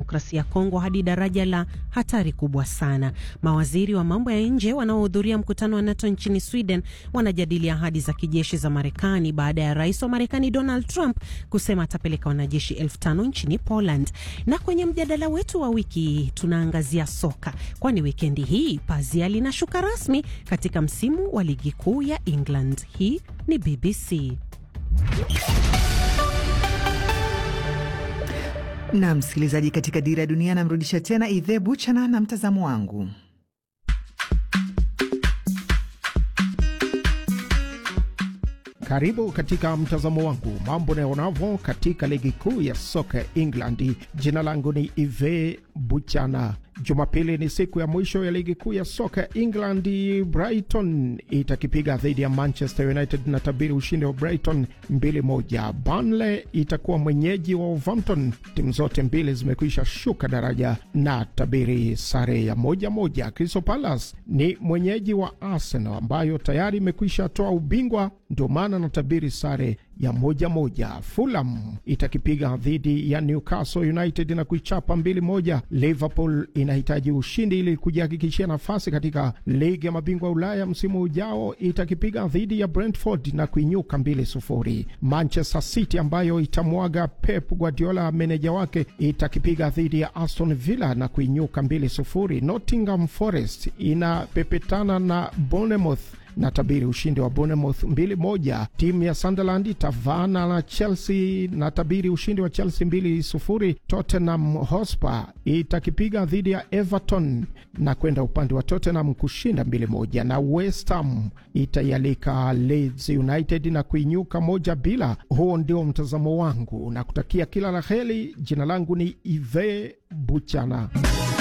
Kidemokrasia ya Kongo hadi daraja la hatari kubwa sana. Mawaziri wa mambo ya nje wanaohudhuria mkutano wa NATO nchini Sweden wanajadili ahadi za kijeshi za Marekani baada ya rais wa Marekani Donald Trump kusema atapeleka wanajeshi elfu tano nchini Poland. Na kwenye mjadala wetu wa wiki tunaangazia soka, kwani wikendi hii pazia linashuka rasmi katika msimu wa ligi kuu ya England. Hii ni BBC. Na msikilizaji, katika Dira ya Dunia namrudisha tena Idhe Buchana na mtazamo wangu. Karibu katika mtazamo wangu, mambo naonavyo katika ligi kuu ya soka England. Jina langu ni Ive Buchana. Jumapili ni siku ya mwisho ya ligi kuu ya soka England. Brighton itakipiga dhidi ya Manchester United na tabiri ushindi wa Brighton 2-1. Burnley itakuwa mwenyeji wa Wolverhampton. Timu zote mbili zimekwisha shuka daraja na tabiri sare ya moja moja. Crystal Palace ni mwenyeji wa Arsenal ambayo tayari imekwisha toa ubingwa, ndio maana na tabiri sare ya moja moja. Fulham itakipiga dhidi ya Newcastle United na kuichapa mbili moja. Liverpool inahitaji ushindi ili kujihakikishia nafasi katika ligi ya mabingwa Ulaya msimu ujao. Itakipiga dhidi ya Brentford na kuinyuka mbili sufuri. Manchester City ambayo itamwaga Pep Guardiola meneja wake itakipiga dhidi ya Aston Villa na kuinyuka mbili sufuri. Nottingham Forest inapepetana na Bournemouth na tabiri ushindi wa Bournemouth mbili moja. Timu ya Sunderland itavaana na Chelsea na tabiri ushindi wa Chelsea mbili sufuri. Tottenham Hotspur itakipiga dhidi ya Everton na kwenda upande wa Tottenham kushinda mbili moja, na West Ham itaialika Leeds United na kuinyuka moja bila. Huo ndio mtazamo wangu na kutakia kila la heri. Jina langu ni Ive Buchana.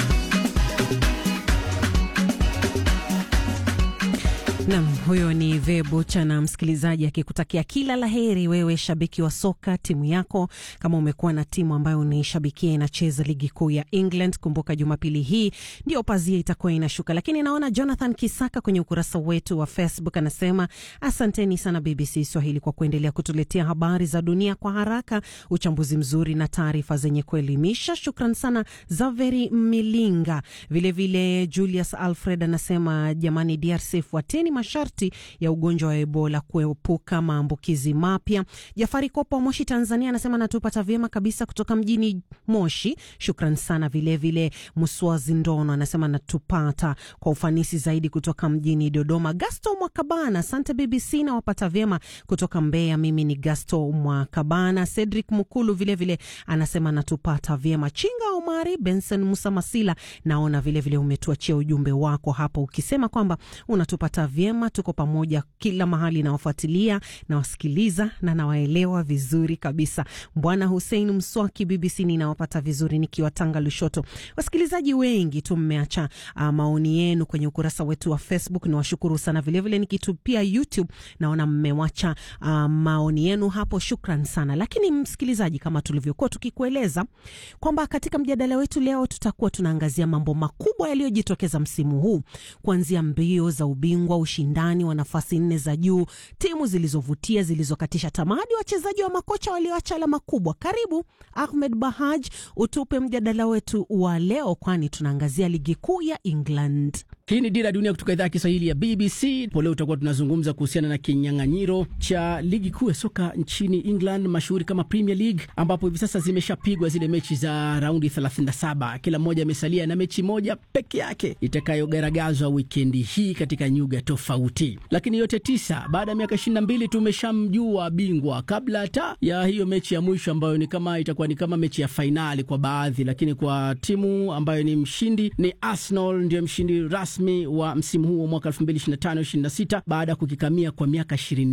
Nam, huyo ni Vebucha na msikilizaji akikutakia kila la heri, wewe shabiki wa soka, timu yako. Kama umekuwa na timu ambayo unaishabikia inacheza ligi kuu ya England, kumbuka Jumapili hii ndio pazia itakuwa inashuka. Lakini naona Jonathan Kisaka kwenye ukurasa wetu wa Facebook anasema asanteni sana BBC Swahili kwa kuendelea kutuletea habari za dunia kwa haraka, uchambuzi mzuri na taarifa zenye kuelimisha. Shukran sana Zaveri Milinga. Vilevile vile Julius Alfred anasema jamani, DRC fuateni masharti ya ugonjwa wa Ebola kuepuka maambukizi mapya. Jafari Kopa wa Moshi, Tanzania, anasema natupata vyema kabisa kutoka mjini Moshi. Shukran sana. Vilevile Muswazi Ndono anasema natupata kwa ufanisi zaidi kutoka mjini Dodoma. Gasto Mwakabana, asante BBC na wapata vyema kutoka Mbeya. Mimi ni Gasto Mwakabana. Cedric Mukulu vilevile vile anasema natupata vyema. Chinga Omari, Benson Musa Masila, naona vilevile umetuachia ujumbe wako hapo ukisema kwamba unatupata vyema, tuko pamoja kila mahali, nawafuatilia nawasikiliza na nawaelewa vizuri kabisa. Bwana Hussein Mswaki, BBC ninawapata vizuri nikiwa Tanga Lushoto. Wasikilizaji wengi tu mmeacha uh, maoni yenu kwenye ukurasa wetu wa Facebook, niwashukuru sana. Vilevile nikitupia YouTube naona mmewacha uh, maoni yenu hapo, shukran sana. Lakini msikilizaji, kama tulivyokuwa tukikueleza kwamba katika mjadala wetu leo tutakuwa tunaangazia mambo makubwa yaliyojitokeza msimu huu, kuanzia mbio za ubingwa, ushindani wa nafasi nne za juu, timu zilizovutia, zilizokatisha tamaa, hadi wachezaji wa makocha walioacha alama kubwa. Karibu Ahmed Bahaj, utupe mjadala wetu wa leo, kwani tunaangazia ligi kuu ya England. Hii ni Dira ya Dunia kutoka idhaa ya Kiswahili ya BBC. Leo tutakuwa tunazungumza kuhusiana na kinyang'anyiro cha ligi kuu ya soka nchini England, mashuhuri kama Premier League, ambapo hivi sasa zimeshapigwa zile mechi za raundi 37. Kila mmoja amesalia na mechi moja peke yake itakayogaragazwa wikendi hii katika nyuga tofauti, lakini yote tisa. Baada ya miaka 22 tumeshamjua bingwa kabla hata ya hiyo mechi ya mwisho ambayo ni kama itakuwa ni kama mechi ya fainali kwa baadhi, lakini kwa timu ambayo ni mshindi ni Arsenal, ndio mshindi rasmi wa msimu huu wa mwaka 2025-26 baada ya kukikamia kwa miaka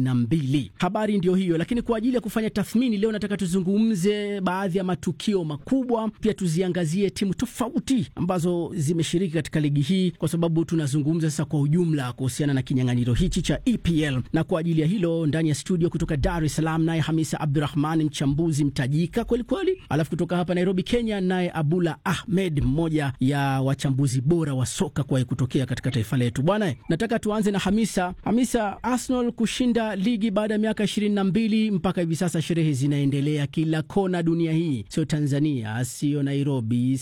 22. Habari ndio hiyo, lakini kwa ajili ya kufanya tathmini leo nataka tuzungumze baadhi ya matukio makubwa, pia tuziangazie timu tofauti ambazo zimeshiriki katika ligi hii, kwa sababu tunazungumza sasa kwa ujumla kuhusiana na kinyang'anyiro hichi cha EPL. Na kwa ajili ya hilo ndani ya studio kutoka Dar es Salaam naye Hamisa Abdurahman, mchambuzi mtajika kwelikweli, alafu kutoka hapa Nairobi, Kenya naye Abula Ahmed, mmoja ya wachambuzi bora wa soka kuwahi kutokea katika taifa letu. Bwana, nataka tuanze na Hamisa. Hamisa, Arsenal kushinda ligi baada ya miaka ishirini na mbili mpaka hivi sasa sherehe zinaendelea kila kona dunia hii, sio Tanzania, sio Nairobi,